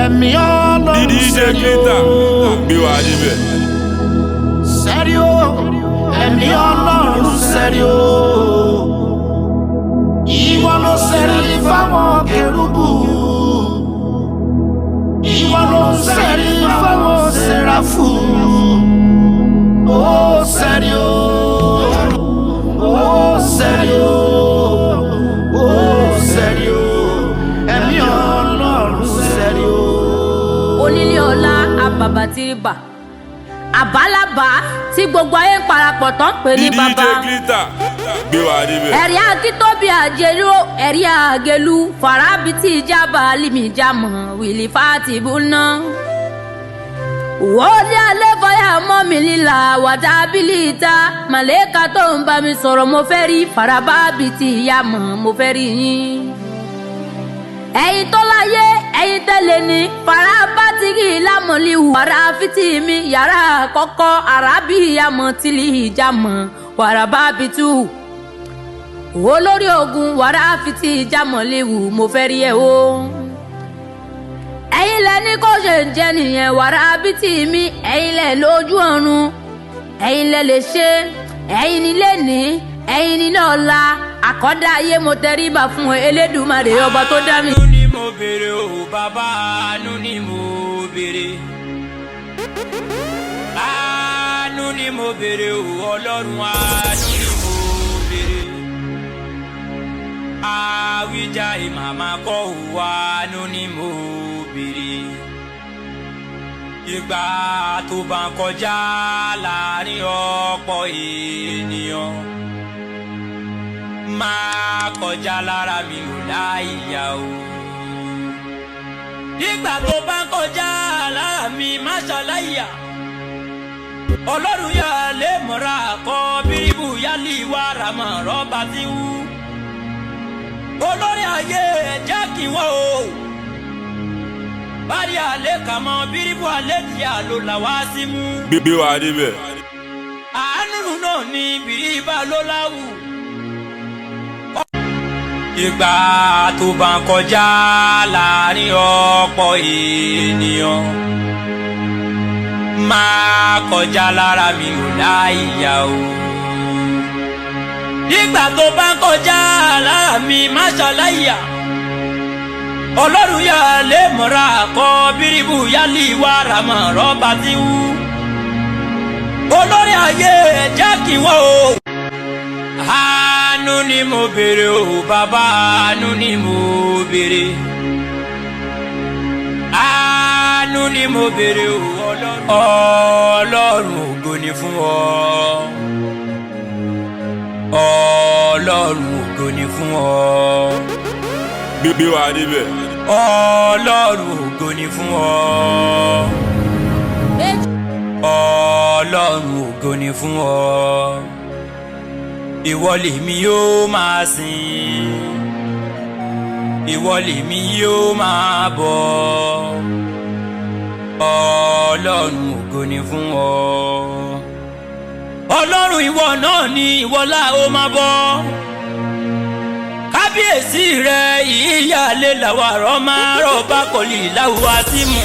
ẹ̀mí ọlọ́run DJ Glitter gbé wa níbẹ̀. sẹ́rí o ẹ̀mí ọlọ́run sẹ́rí o ìwọ ló sẹ́rí fáwọn kérúbù ìwọ ló sẹ́rí fáwọn sẹ́ráfù ó sẹ́rí o ó sẹ́rí o ó sẹ́rí o ẹ̀mí ọlọ́run sẹ́rí o. onílé ọlá àbàbà tìrìbà àbálàbà tí gbogbo ayé ń parapọ̀ tán pè ní DJ bàbá Glitter gbé wa níbẹ̀. ẹ̀rí akíntóbi àjẹrò ẹ̀rí àgẹlú farabiti ìjábà alimi-jamọ wìlì fàtìbùnà. wọ́ọ̀dì alẹ́ fọyà mọ́ mi lílà wàtá bílíìta màlẹ́ka tó ń bá mi sọ̀rọ̀ mo fẹ́ rí farababiti ìyàmọ̀ mo fẹ́ rí yín ẹ̀yin tó láyé ẹ̀yin tẹ́lẹ̀ ní farabatigi lámọ̀lìhù wàrà fìtì mi yàrá kọ́kọ́ arábì àmọ́ tìlì ìjàmọ̀ wàrà bábitú olórí ogun wàrà fìtì ìjàmọ̀lìhù mo fẹ́ rí ẹ o. ẹ̀yin lẹ ní kó ṣe ń jẹ nìyẹn wàrà bìtì mi ẹ̀yin lẹ lójú ọ̀run ẹ̀yin lẹ lè ṣe ẹ̀yin ní lè ní ẹ̀yin ní lọ́la àkọ́dá ayé mo tẹríba fún elédùmarè ọba tó dá mi. àánú ni mo béèrè o bàbá àánú ni mo béèrè. àánú ni mo béèrè o ọlọ́run àánú ni mo béèrè. àwíjà ìmàmà kọ́ ò àánú ni mo béèrè. ìgbà tó bá ń kọjá láàrin ọ̀pọ̀ ènìyàn máa kọjá lára mi ò láìyá o. nígbà tó bá ń kọjá lára mi má ṣàlàyé. ọlọ́run yà lè mọ̀ra kọ́ bíríbù yálì wà ràmọ̀ rọ́bà tí wú. olórí ayé jẹ́ kí wọ́n o. bárí àlẹ́ kà mọ́ bíríbù alẹ́ tí a lò làwá sí mú. gbé wa níbẹ̀. àánú náà ni bíríbà ló láwù ìgbà tó bá ń kọjá láàrin ọ̀pọ̀ ènìyàn máa kọjá lára mi ò láìyá o. nígbà tó bá ń kọjá lára mi má ṣàlàyé ọlọ́run yà lè mọ̀ra kọ́ bíríbù yálì wà ràmọ̀ rọ́bà tí wú. olórí ayé jẹ́ kí wọ́n o àánú ni mo béèrè o bàbá àánú ni mo béèrè àánú ni mo béèrè o ọlọ́run ọlọ́run ògo ni fún ọ ọlọ́run ògo ni fún ọ gbé wa níbẹ̀. ọlọ́run ògo ni fún ọ ọlọ́run ògo ni fún ọ ìwọ lèmi yóò máa sìn ìwọ lèmi yóò máa bọ ọlọ́run ògo ni fún ọ ọlọ́run ìwọ náà ni ìwọ là ó máa bọ kábíyèsí rẹ ìyáálé làwọn àrọ máa rọ bá kọlì láwùwá tí mu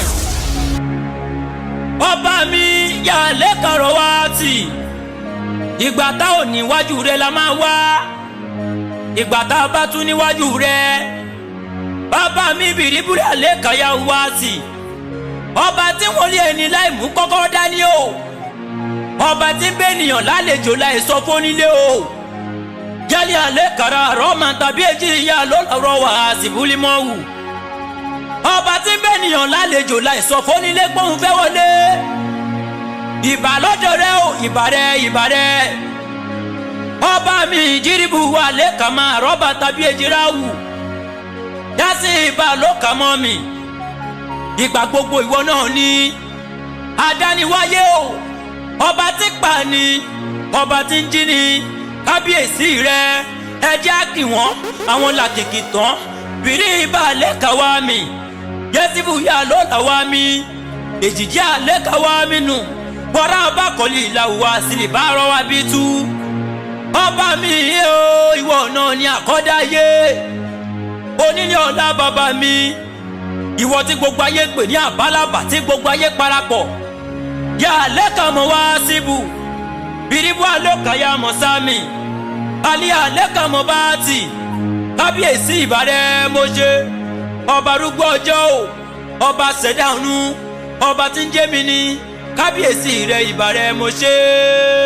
ọba mi yàlẹ́ kàrọ̀ wá tì ìgbà tá ò níwájú rẹ la máa wá ìgbà tá a bá tún níwájú rẹ bàbá mi bìrìbìrì àlẹ́ kàyà wá sí ọba tí wọ́n lé ẹni láì mú kọ́kọ́rọ́ dání o ọba tí ń bẹ ènìyàn lálejò láì sọ fónílé o jálẹ̀ àlẹ́ kàrà rọ́ọ̀mà tàbí èjì ìyá lọ́lọ́rọ́ wà á sì búlí mọ́ wù ọba tí ń bẹ ènìyàn lálejò láì sọ fónílé pọ́n fẹ́ wọlé ìbà lọ́dọ̀ rẹ o ìbà rẹ ìbà rẹ ọba mi ìjírìbù wà lẹ́ka máa rọ́bà tàbí èjìrá wù dásì ìbà ló kà mọ́ mi ìgbà gbogbo ìwọ náà ní adániwáyé o ọba tí pa ni ọba tí ń jí ni kábíyèsí rẹ ẹ jẹ́ àkì wọ́n àwọn làkìkì tán bìrì ìbà lẹ́ka wá mi yẹ́sìbù yà ló là wá mi èjìjì àlẹ́ka wá mi nù bọ́dá ọba kọ́lé ìlàwọ̀ àsìlè bá rọ wá bí tú. ọba mi o ìwọ náà ni àkọ́dáyé onílé ọ̀la bàbá mi ìwọ tí gbogbo ayé pè ní àbálàbà tí gbogbo ayé parapọ̀ yà lẹ́kàn mọ́ wá síbù biribu alókàyà mọ́ sámi alẹ́ àlẹ́kàn mọ́ bá tì kábíyèsí ìbàrẹ̀ mọ́ṣẹ́ ọba arúgbó ọjọ́ o ọba ṣẹ̀dá ọ̀run ọba tí ń jẹ́ mi ní kábíyèsí rẹ̀ ìbàrẹ̀ mọ́ṣẹ́.